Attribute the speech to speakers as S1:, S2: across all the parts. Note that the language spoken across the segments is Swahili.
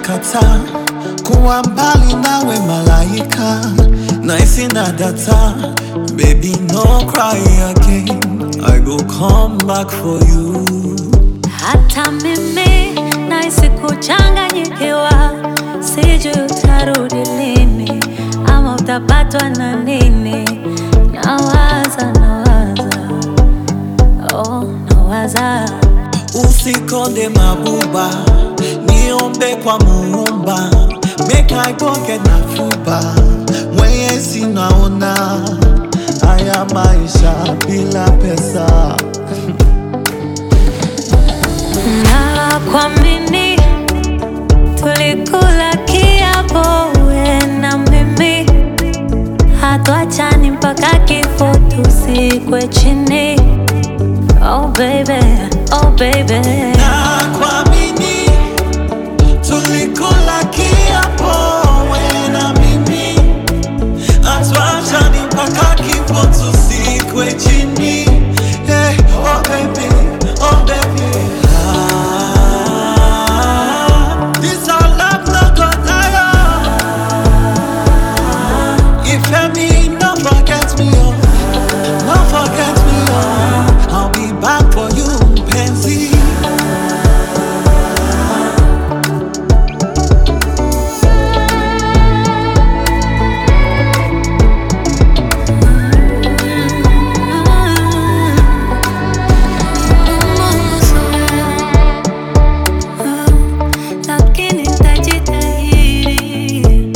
S1: nimekataa kuwa mbali nawe malaika, nahisi na data, baby no cry again, I go come back for you.
S2: Hata mimi nahisi kuchanganyikiwa, sijui utarudi lini ama utapatwa na nini. Nawaza, nawaza, oh, nawaza
S1: Usikonde mabuba, niombe kwa Muumba, make I pocket na fuba, Mwenyezi naona haya maisha bila pesa.
S2: na kuamini, tulikula kiapo we na mimi, hatuachani mpaka kifo tusikwe chini. Oh baby, oh baby.
S1: Na kuamini, tulikula kiapo wewe na mimi, hatuachani mpaka kifo tusikwe chini. Hey, oh baby, oh baby. Ah, this our love no go tire. If me, no forget me, oh, no forget me, oh. I'll be back for you, Pansy.
S2: Lakini tajitahidi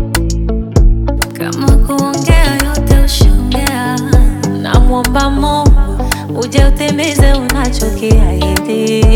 S2: kama kuongea yote ushaongea. Namwomba Mungu uje utimize unachokiahidi.